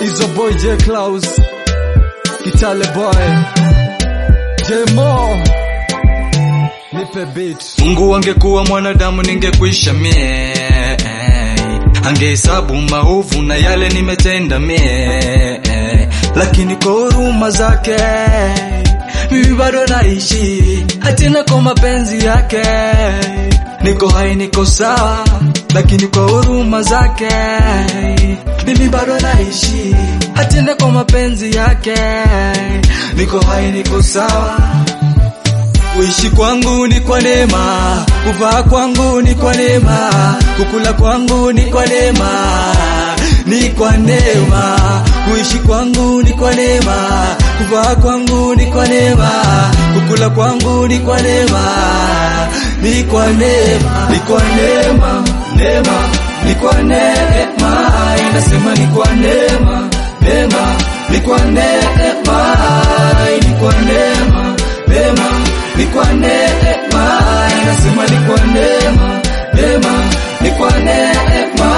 Izo boy J Klaus Kitale boy J Mo Nipe beat Mungu angekuwa mwanadamu ningekuisha mie Angehesabu maovu na yale nimetenda mie Lakini kwa huruma zake mimi bado naishi Hatina kwa mapenzi yake Niko hai niko sawa Lakini kwa huruma zake mimi bado naishi Hatina kwa mapenzi yake Niko hai niko sawa Kuishi kwangu ni kwa neema, kuvaa kwangu ni kwa neema, kukula kwangu ni kwa neema, ni kwa neema. Kuishi kwangu ni kwa neema, kuvaa kwangu ni kwa neema, kukula kwangu ni kwa neema, ni kwa neema, ni kwa neema, neema, ni kwa neema, inasema ni kwa neema, neema, ni kwa neema, ni kwa neema, neema ni kwa neema, inasema ni kwa neema, neema ni kwa neema.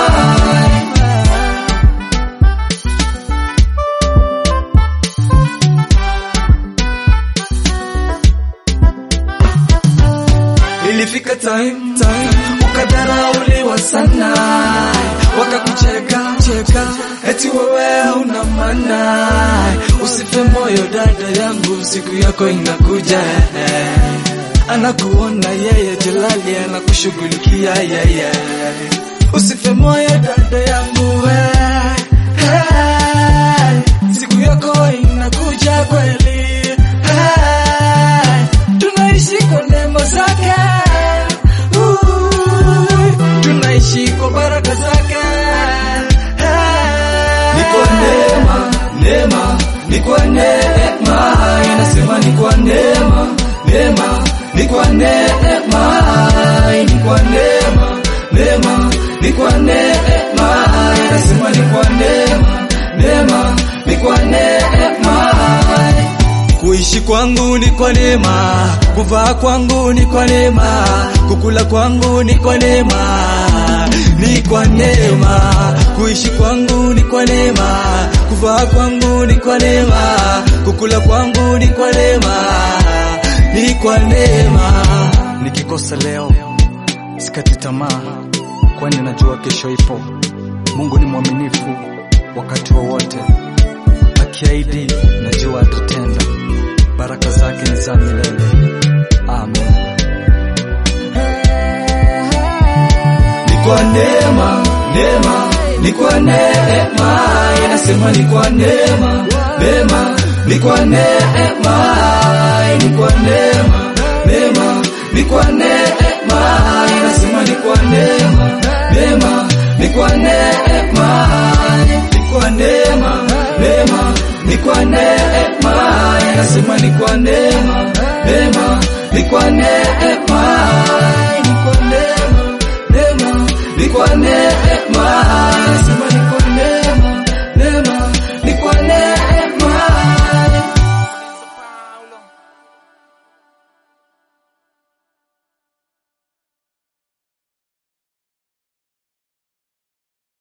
Ilifika time, time ukadharauliwa sana, wakakucheka cheka, eti wewe hauna maana. Usife moyo dada yangu, siku yako inakuja. Anakuona yeye, Jalali anakushughulikia yeye. Usife moyo dada yangu, hey, hey, siku yako inakuja kweli. Hey, tunaishi kwa neema zake, Ui, tunaishi kwa baraka zake. Hey, ni kwa neema, neema, ni kwa neema, inasema ni kwa neema, neema, ni kwa neema, ni kwa neema, neema, ni kwa neema, inasema ni kwa neema, neema, ni kwa neema. Kuishi kwangu ni kwa neema, kuvaa kwangu ni kwa neema, kukula kwangu ni kwa neema, ni kwa neema. Kuishi kwangu ni kwa neema, kuvaa kwangu ni kwa neema, kukula kwangu ni kwa neema, ni kwa neema. Nikikosa leo sikati tamaa, kwani najua kesho ipo. Mungu ni mwaminifu wakati wowote, akiahidi najua atatenda. Baraka zake ni za milele. Amen. Ni kwa neema, neema, ni kwa neema, inasema ni kwa neema, neema, ni kwa neema, ni kwa neema, neema, ni kwa neema, inasema ni kwa neema, neema, ni kwa neema, ni kwa neema, neema, ni kwa neema, inasema ni kwa neema, neema, ni kwa neema, ni kwa neema, neema, ni kwa neema,